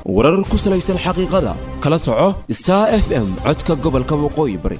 warar ku salaysan xaqiiqada kala soco star f m codka gobolka waqooyi bari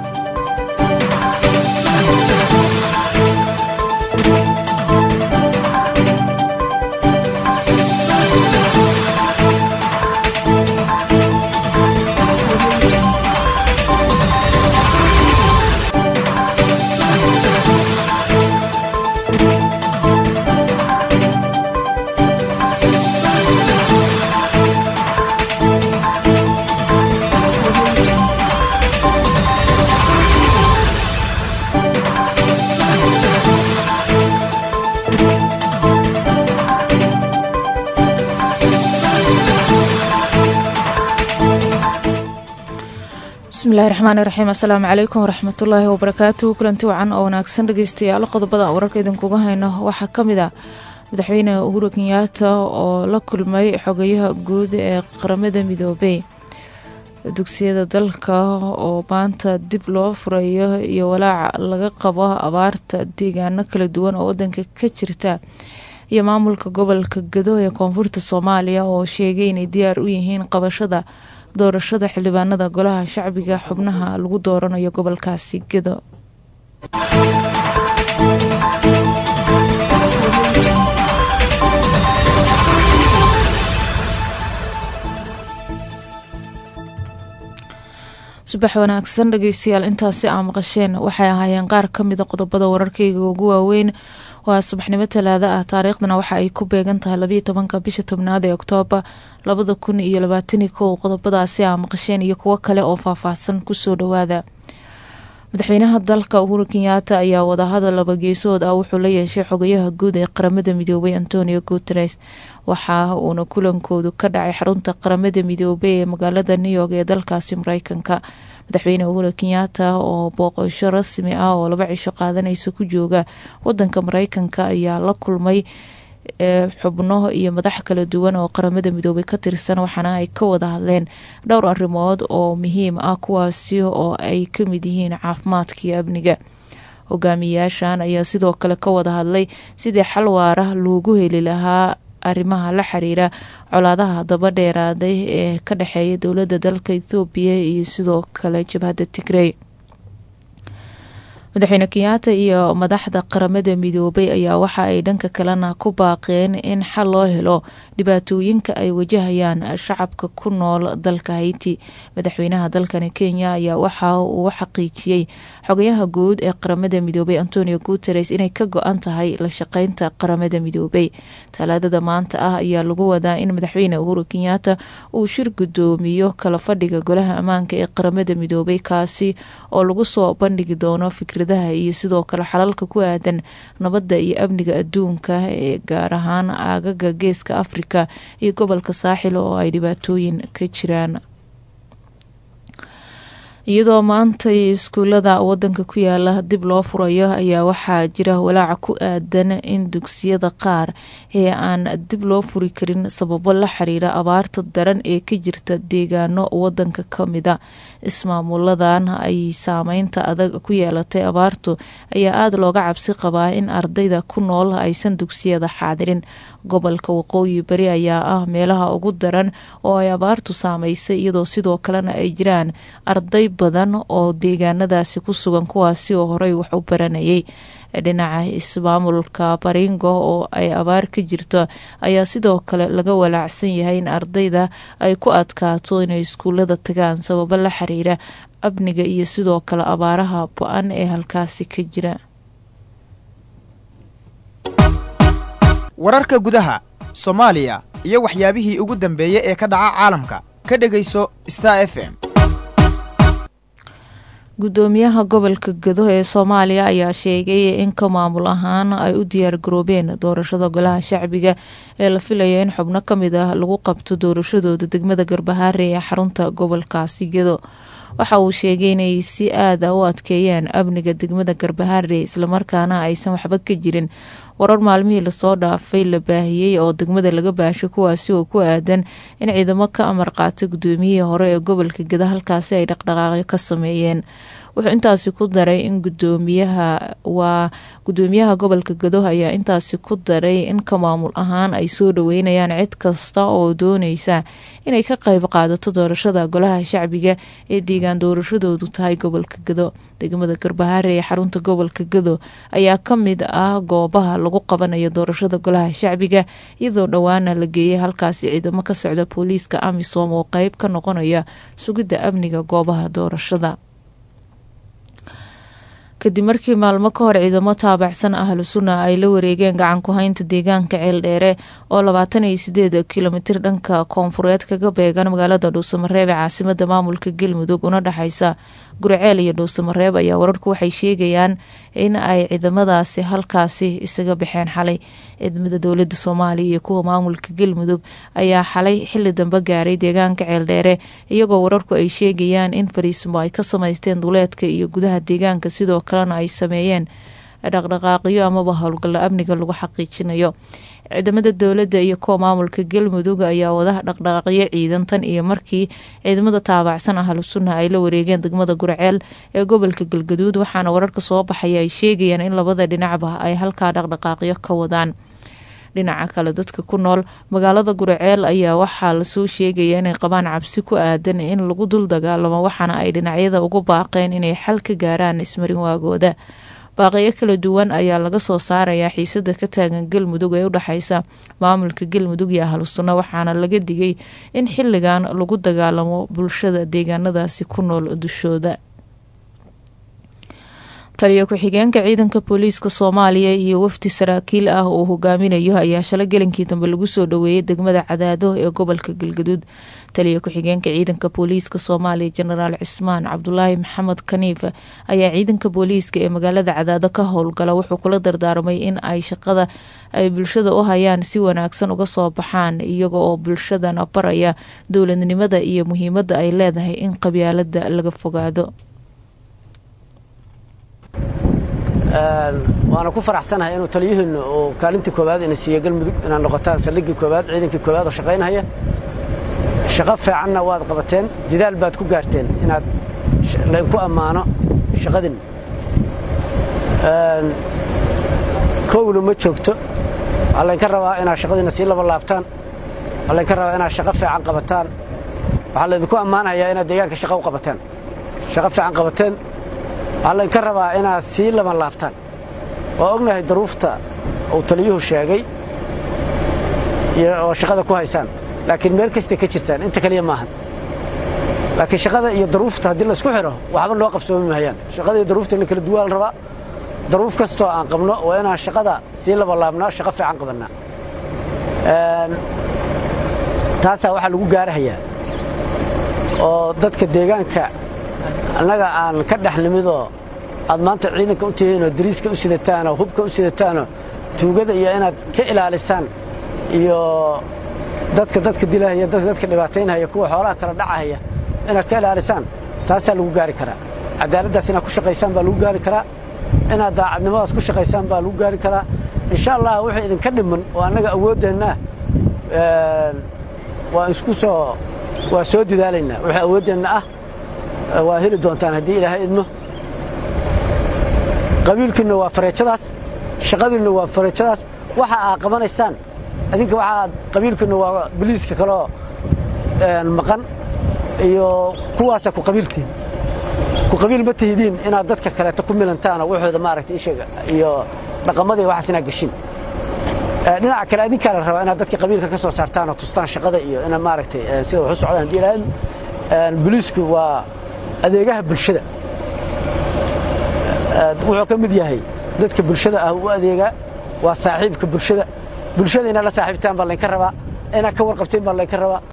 bismillahi raxmaani raxiim assalaamu calaykum waraxmatullaahi wabarakaatu kulanti wacan oo wanaagsan dhegeystayaal qodobada wararka idinkuga hayno waxaa ka mid ah madaxweyne uhuru kenyaata oo la kulmay xogayaha guud ee qaramada midoobey dugsiyada dalka oo maanta dib loo furayo iyo walaaca laga qabo abaarta deegaano kala duwan oo wadanka ka jirta iyo maamulka gobolka gado ee koonfurta soomaaliya oo sheegay inay diyaar u yihiin qabashada doorashada xildhibaanada golaha shacbiga xubnaha lagu dooranayo gobolkaasi gado subax wanaagsan dhegeystayaal intaasi aa maqasheen waxay ahaayeen qaar kamida qodobada wararkeyga ugu waaweyn waa subaxnimo talaado ah taariikhdana waxa ay ku beegan tahay labayo tobanka bisha tobnaad ee oktoobar labada kun iyo labaatani kow qodobadaasi aa maqasheen iyo kuwo kale oo faahfaahsan kusoo dhawaada madaxweynaha dalka uhuru kenyaata ayaa wadahadal laba geesood ah wuxuu la yeeshay xogayaha guud ee qaramada midoobay antonio guteres waxa uuna kulankoodu ka dhacay xarunta qaramada midoobey ee magaalada new york ee dalkaasi mareykanka madaxweyne uhuru kenyaata oo booqasho rasmi ah oo laba cisho qaadanaysa ku jooga wadanka mareykanka ayaa la kulmay xubno iyo madax kala duwan oo qaramada midoobay ka tirsan waxaana ay ka wada hadleen dhowr arrimood oo muhiim ah kuwaasi oo ay kamid yihiin caafimaadka iyo amniga hogaamiyayaashan ayaa sidoo kale ka wada hadlay sidii xal waara loogu heli lahaa arrimaha la xiriira colaadaha daba dheeraaday ee ka dhexeeya dowladda dalka ethoobiya iyo sidoo kale jabhadda tigrey madaxweyne kenyaata iyo madaxda qaramada midoobay ayaa waxa ay dhanka kalena ku baaqeen in xal loo helo dhibaatooyinka ay wajahayaan shacabka ku nool dalka hayti madaxweynaha dalkani kenya ayaa waxa uu xaqiijiyey xogayaha guud ee qaramada midoobay antonio guteres inay ka go-an tahay la shaqeynta qaramada midoobay talaadada maanta ah ayaa lagu wadaa in madaxweyne uhuru kenyaata uu shir gudoomiyo kala fadhiga golaha ammaanka ee qaramada midoobay kaasi oo lagu soo bandhigi doono fikradaha iyo sidoo kale xalalka ku aadan nabadda iyo amniga adduunka ee gaar ahaan aagaga geeska afrika iyo gobolka saaxil oo ay dhibaatooyin ka jiraan iyadoo maantay iskuulada wadanka ku yaala dib loo furayo ayaa waxaa jira walaaca ku aadan in dugsiyada qaar ee aan dib loo furi karin sababo la xiriira abaarta daran ee ka jirta deegaano wadanka kamida ismaamuladan ay saameynta adag ku yeelatay abaartu ayaa aada looga cabsi qabaa in ardayda ku nool aysan dugsiyada xaadirin gobolka waqooyi bari ayaa ah meelaha ugu daran oo ay abaartu saameysay iyadoo sidoo kalena ay jiraan arday badan oo deegaanadaasi ku sugan kuwaasi oo horey wax u baranayay dhinaca ismaamulka baringo oo ay abaar ka jirto ayaa sidoo kale laga walaacsan yahay in ardayda ay ku adkaato inay iskuulada tagaan sababo la xiriira amniga iyo sidoo kale abaaraha bo-an ee halkaasi ka jira wararka gudaha soomaaliya iyo waxyaabihii ugu dambeeyey ee ka dhaca caalamka ka dhegayso star f m gudoomiyaha gobolka gado ee soomaaliya ayaa sheegay in ka maamul ahaan ay u diyaar garoobeen doorashada golaha shacbiga ee la filaya in xubno kamid ah lagu qabto doorashadooda degmada garbahaare ee xarunta gobolkaasi gado waxa uu sheegay inay si aada u adkeeyeen amniga degmada garbahaare islamarkaana aysan waxba ka jirin warar maalmihii lasoo dhaafay la baahiyey oo degmada laga baashay kuwaasi oo ku aadan in ciidamo ka amar qaatay gudoomiyihii hore ee gobolka gada halkaasi ay dhaqdhaqaaqyo ka sameeyeen wuxuu intaasi ku daray in gudoomiyaha waa gudoomiyaha gobolka gado ayaa intaasi ku daray in ka maamul ahaan ay soo dhaweynayaan cid kasta oo dooneysa inay ka qayb qaadato doorashada golaha shacbiga ee deegaan doorashadoodu tahay gobolka gado degmada garbahaare ee xarunta gobolka gado ayaa ka mid ah goobaha lagu qabanayo doorashada golaha shacbiga iyadoo dhowaana la geeyay halkaasi ciidamo ka socda booliiska amisom oo qeyb ka noqonaya sugidda amniga goobaha doorashada kadib markii maalmo ka hor ciidamo taabacsan ahlu sunna ay la wareegeen gacan ku haynta deegaanka ceeldheere oo labaatan iyo sideed kilomitir dhanka koonfureed kaga beegan magaalada dhuusamareeb ee caasimada maamulka galmudug una dhexeysa gurceel iyo dhuusamareeb ayaa wararku waxay sheegayaan in ay ciidamadaasi halkaasi isaga baxeen xalay ciidamada dowlada soomaaliya iyo kuwa maamulka galmudug ayaa xalay xili dambe gaaray deegaanka ceeldheere iyagoo wararku ay sheegayaan in fariismo ay ka samaysteen duleedka iyo gudaha deegaanka sidoo kalena ay sameeyeen dhaqdhaqaaqyo amaba howlgalla amniga lagu xaqiijinayo ciidamada dowladda iyo kuwa maamulka galmudug ayaa wada dhaqdhaqaaqyo ciidan tan iyo markii ciidamada taabacsan ahlu sunna ay la wareegeen degmada gurceel ee gobolka galgaduud waxaana wararka soo baxaya ay sheegayaan in labada dhinacba ay halkaa dhaqdhaqaaqyo ka wadaan dhinaca kale dadka ku nool magaalada gurceel ayaa waxaa lasoo sheegaya inay qabaan cabsi ku aadan in lagu dul dagaalamo waxaana ay dhinacyada ugu baaqeen inay xal ka gaaraan ismarin waagooda baaqiyo kala duwan ayaa laga soo saarayaa xiisada ka taagan galmudug ee udhexeysa maamulka galmudug iyo ahlu sunno waxaana laga digay in xiligan lagu dagaalamo bulshada deegaanadaasi ku nool dushooda taliyo ku-xigeenka ciidanka booliiska soomaaliya iyo wafdi saraakiil ah uu hogaaminayo ayaa shalay gelinkii dambe lagu soo dhaweeyay degmada cadaado ee gobolka galgaduud taliyo ku-xigeenka ciidanka booliiska soomaaliya jenaraal cismaan cabdulaahi maxamed kaniif ayaa ciidanka booliiska ee magaalada cadaado ka howlgala wuxuu kula dardaarmay in ay shaqada ay bulshada u hayaan si wanaagsan uga soo baxaan iyaga oo bulshadana baraya dowladnimada iyo muhiimada ay leedahay in qabyaalada laga fogaado waana ku faraxsanahay inuu taliyihiinnu uu kaalintii koowaad ina siiye galmudug inaad noqotaan saldhiggii koowaad ciidankii koowaad oo shaqaynhaya shaqo fiicanna waad qabateen dadaal baad ku gaarteen inaad laydinku ammaano shaqadin kowna ma joogto waxaa laydinka rabaa inaad shaqadiinna sii laba laabtaan waxaa laydinka rabaa inaad shaqo fiican qabataan waxaa laydinku ammaanayaa inaad deegaanka shaqo u qabateen shaqo fiican qabateen waxaa laydinka rabaa inaad sii laban laabtaan waa ognahay daruufta uu taliyuhu sheegay oo shaqada ku haysaan laakiin meel kastay ka jirtaan inta kaliya maahan laakiin shaqada iyo daruufta haddii laysku xidho waxba loo qabsoomi mahayaan shaqada iyo daruufta in la kala duwaa la rabaa daruuf kastoo aan qabno waa inaan shaqada sii labalaabnaa shaqo fiican qabannaa taasaa waxaa lagu gaarahayaa oo dadka deegaanka annaga aan ka dhex nimidoo aad maanta ciidanka u tihiinoo dariiska u sidataanoo hubka u sidataanoo tuugada iyo inaad ka ilaalisaan iyo dadka dadka dilahaya dadka dhibaataynahaya kuwa xoolaha kala dhacahaya inaad ka ilaalisaan taasaa lagu gaari karaa cadaaladdaas inaad ku shaqaysaan baa lagu gaari karaa inaad daacadnimadaas ku shaqaysaan baa lagu gaari karaa insha allah wixii idinka dhiman oo annaga awooddeennaah waa isku soo waa soo dadaalaynaa wixii awooddeenna ah waa heli doontaan haddii ilaahay idmo qabiilkiinna waa fareejadaas shaqadiinna waa fareejadaas waxa aad qabanaysaan adinka waxaad qabiilkiinna waa biliiska kaloo maqan iyo kuwaasa ku qabiiltiin ku qabiil ma tihidiin inaad dadka kaleeto ku milantaanoo waxooda maaragtay isheega iyo dhaqamadii waxaas inaad gashin dhinaca kale adinkaa la rabaa inaad dadka qabiilka ka soo saartaan oo tustaan shaqada iyo inaad maaragtay sida waxu socdaan haddii ilaahay biliisku waa adeegaha bulshada wuxuu ka mid yahay dadka bulshada ah u adeegaa waa saaxiibka bulshada bulshada inaad la saaxiibtaan baa laynka rabaa inaad ka warqabteen baa laynka rabaa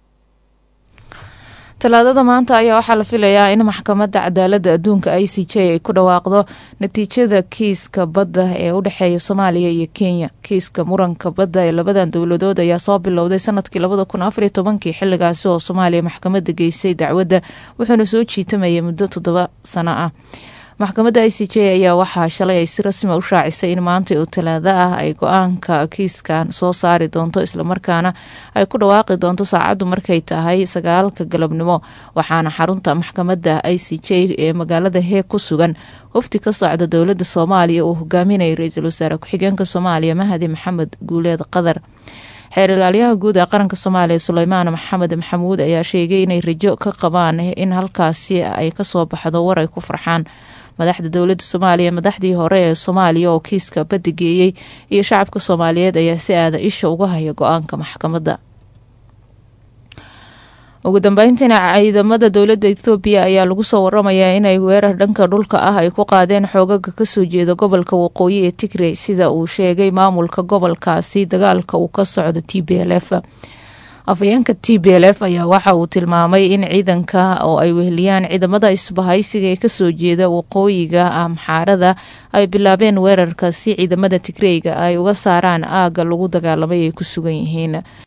talaadada maanta ayaa waxaa la filayaa in maxkamadda cadaaladda adduunka i c j ay ku dhawaaqdo natiijada kiiska badda ee u dhexeeya soomaaliya iyo kenya kiiska muranka badda ee labadan dowladood ayaa soo bilowday sanadkii labada kun afariyo tobankii xilligaasi oo soomaaliya maxkamadda geysay dacwadda wuxuuna soo jiitamayay muddo toddoba sano ah maxkamadda i c j ayaa waxaa shalay ay si rasmi u shaacisay in maanta oo talaado ah ay go-aanka kiiskan soo saari doonto islamarkaana ay ku dhawaaqi doonto saacaddu markay tahay sagaalka galabnimo waxaana xarunta maxkamadda i c j ee magaalada heeg ku sugan wafdi ka socda dowladda soomaaliya uu hogaaminayay ra-iisul wasaare ku-xigeenka soomaaliya mahadi maxamed guuleed qadar xeer ilaalyaha guud ee qaranka soomaaliya suleymaan maxamed maxamuud ayaa sheegay inay rajo ka qabaan in halkaasi ay kasoo baxdo war ay ku farxaan madaxda dowladda soomaaliya madaxdii hore ee soomaaliya oo kiiska badigeeyey iyo shacabka soomaaliyeed ayaa si aada isha uga haya go-aanka maxkamadda ugu dambeyntiina ciidamada dowladda ethoobiya ayaa lagu soo waramayaa inay weerar dhanka dhulka ah ay ku qaadeen xoogaga kasoo jeeda gobolka waqooyi ee tigrey sida uu sheegay maamulka gobolkaasi dagaalka uu ka socdo t b l f afhayeenka t b l f ayaa waxa uu tilmaamay in ciidanka oo ay weheliyaan ciidamada isbahaysiga ee kasoo jeeda waqooyiga amxaarada ay bilaabeen weerarka si ciidamada tigreyga ay uga saaraan aagga lagu dagaalamay ay ku sugan yihiin